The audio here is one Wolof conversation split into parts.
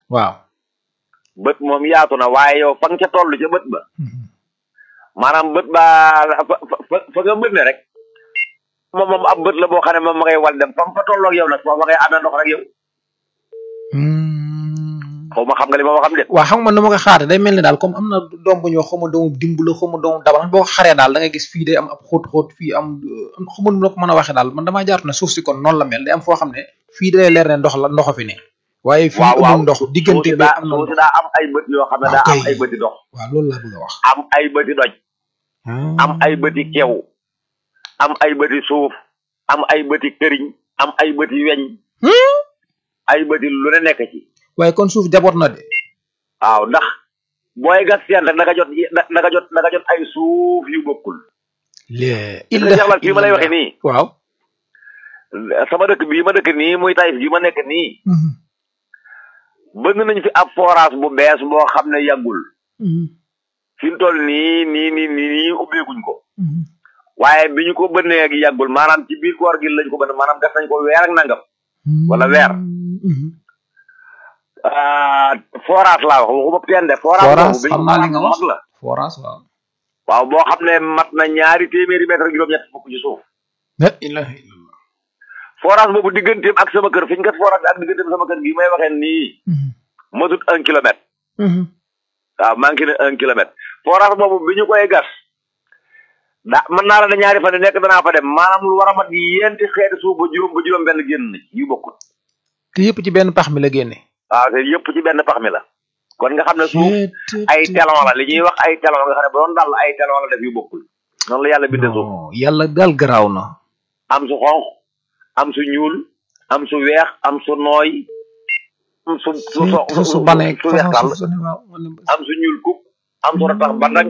waaw bët moom yaatu na waaye yow fa nga ca toll ca bët ba maanaam bët ba fa fa fa nga bët ne rek moom moom ab bët la boo xam ne moom ma ngay wal dem fa mu fa tolloog yow nag foofu ma ngay ànd ndox rek yow xaw ma xam nga li ma wax xam de waaw xam nga nu ma ko xaare day mel ni daal comme am na doom bu ñu wax xaw ma doomu dimb la xaw ma doomu dabal boo ko xaree daal da ngay gis fii day am ab xóot xóot fii am xaw ma nu ma ko mën a waxee daal man damaa jaartu ne suuf si kon noonu la mel day am foo xam ne fii day leer ne ndox la ndoxo fi ne waaye fii waaw waaw amul ndox diggante bi am na suuf si ndox daa am ay bët yoo xam ne waaw daa am kay. ay bëti dox waaw loolu laa bëgg a wax am ay bëti doj am ay bëti kew am ay bëti suuf am ay bëti këriñ am ay bëti weñ ay bëti lu ne nekk ci waaye kon suuf jaboot na de waaw ndax booy gas seen rek da nga jot da nga jot da nga jot ay suuf yu bokkul lee gis nga Cheikh Lat fii ma lay waxee nii waaw sama dëkk bii ma dëkk nii muy Taïf gi ma nekk nii bëgg nañ fi ab forage bu bees boo xam ne yàggul fi mu toll nii nii nii nii nii ubbeeguñ ko waaye bi ñu ko bënnee ak yàggul maanaam ci biir koor gi lañ ko bënn maanaam def nañ ko weer ak nangam wala weer ah forage laa wax waxuma teen de forage Forage, boobu bi xam naa li nga maanaam wax. mag la forage waaw waaw boo xam ne mat na ñaari téeméeri mètre ak juróom-ñett fukk ci suuf la ilaha illallah forage boobu digganteem ak sama kër fi ñu gat forage bi ak digganteem sama kër gi may waxee nii matut un kilomètre waaw manqué na un kilomètre forage boobu bi ñu koy gas da mën naa la ne ñaari fan yu nekk danaa fa dem maanaam lu war a mat yenti xeeti suuf ba juróom ba juróom benn génn na ci yu bokkul te yëpp ci benn pax mi la génne waaw te yëpp ci benn pax mi la kon nga xam ne suuf ay telon la li ñuy wax ay telon nga xam ne ba doon dal ay telon la def yu bokkul noonu la yàlla bindee suuf non yàlla daal garaaw na am su xonq am su ñuul am su weex am su nooy am su su so su su banee su weex tàll su ne waaw man de- am su ñuul kuk am su ratax bandang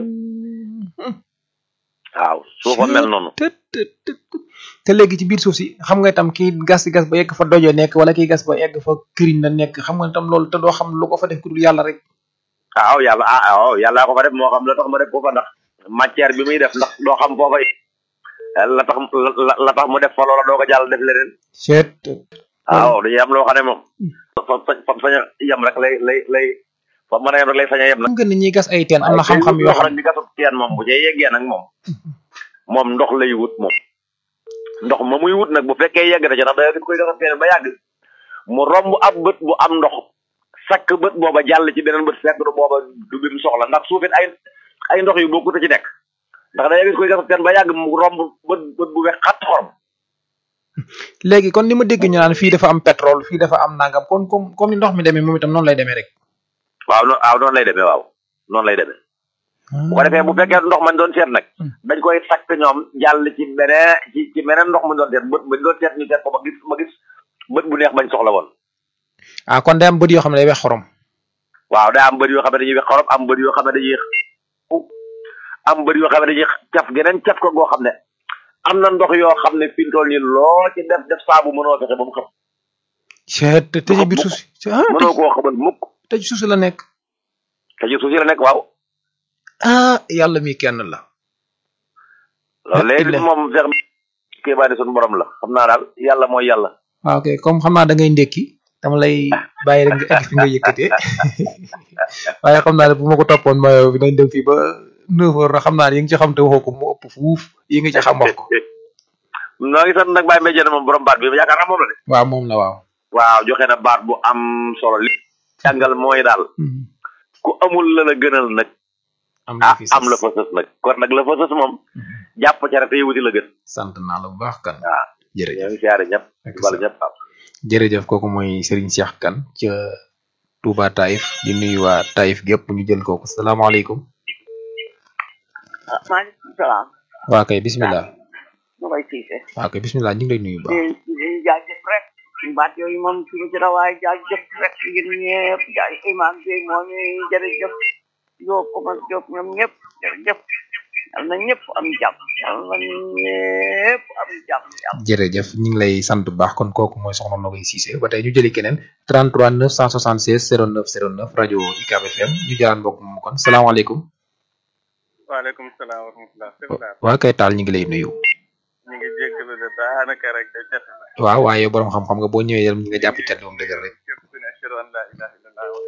waaw suufa mel noonu te te te te léegi ci biir suuf si xam nga itam kii gas gas ba yegg fa dojo nekk wala kii gas ba yegg fa këriñ la nekk xam nga itam loolu te doo xam lu ko fa def ku dul yàlla rek waaw yàlla ah waaw yàllaa ko fa def moo xam la tax ma def ko fa ndax matière bi muy def ndax doo xam foofa la tax la la tax mu def fa loola doo ko jàll def leneen seet waaw dañuy am loo xam ne moom fa fa fa sañ a yem rek lay lay lay fa mën a yem rek lay sañ a yem nag xam nga ni ñuy gas ay teen am na xam-xam yoo xam nag di gasub teen moom bu cee yeggee nag moom moom ndox lay wut moom ndox ma muy wut nag bu fekkee yegg na ci ndax da gis koy gasub teen ba yàgg mu romb ab bët bu am ndox sakk bët booba jàll ci beneen bët fekk du booba du bi mu soxla ndax suufit ay ay ndox yu bokkut a ci nekk ndax da gis koy gasub teen ba yàgg mu romb bët bët bu wex xatt xorom léegi kon ni ma dégg ñu naan fii dafa am pétrole fii dafa am nangam kon comme comme ni ndox mi demee moom itam noonu lay demee rek waaw noonu waaw noonu lay demee waaw noonu lay demee bu ko defee bu fekkee ndox mañ doon seet nag dañ koy sakk ñoom jàll ci beneen ci ci beneen ndox mu doon seet bët bañ doon seet ñu seet ko ba gis ba gis bët bu neex bañ soxla woon ah kon day am bët yoo xam ne day wex xorom waaw daa am bët yoo xam ne dañuy wex xorom am bët yoo xam ne dañuy am bët yoo xam ne dañuy caf geneen caf ko goo xam ne am na ndox yoo xam ne fi mu toll nii loo ci def def saabu mënoo fexe ba mu xam seet te te ci biir suuf si ah mënoo koo xamal mukk te ci suuf si la nekk te ci suuf si la nekk waaw ah yàlla mi kenn la loolu léegi Illa. moom fex kii baa suñu borom la xam naa daal yàlla mooy yàlla waaw ok comme xam naa da ngay ndékki dama lay bàyyi rek nga egg fi nga yëkkatee waaye xam naa ne bu ma ko toppoon ma yow dinañ dem fii ba neuf heures na xam naa ne yi nga ci xam te waxoo ko mu ëpp fuuf yi nga ci xam wax ko noo ngi sant nag Baye Mbaye Diène moom borom baat bi yaakaar naa moom la de waaw moom la waaw waaw joxe na baat bu am solo li jàngal mooy daal ku amul la la gënal nag am ah na fi am la fa sës nag kon nag la fa sës moom jàpp ca rek te wuti la gën sant naa la bu baax kan waaw jërëjëf ñoo ngi siyaare ñëpp Ak di balu sa- ñëpp waaw jërëjëf kooku mooy Serigne Cheikh Kane ca Touba Taïf di nuyu waa Taïf gépp ñu jël kooku salaamaaleykum ah maaleykum salaam waa kay bismillah ma koy siise waa kay bismillah ñu ngi lay nuyu bu baax di di jaajëf rek baat yooyu moom suñu ci rawaay jaajëf rek ngir ñëpp jaay imam bi moo ñuy jërëjëf Jóob Omar Jóob ñoom ñëpp jërëjëf yal na ñëpp am jàmm yal na ñëpp am jàmm jàmm jërëjëf ñu ngi lay sant bu baax kon kooku mooy soxna Nogoy Cissé ba tey ñu jëli keneen 33 976 09 09 rajo UCAB FM ñu jëlaat mbokk moom kon salaamaaleykum waaleykum salaam wa rahmatulah. sëñ waa kay taal ñu ngi lay nuyu ñu ngi jéggalu de daanaka rek de jafe na. waaw waaye borom xam-xam nga boo ñëwee yàlla ñu nga jàpp cat moom dëgg rek képp ku ne ashhadu an laa ilaaha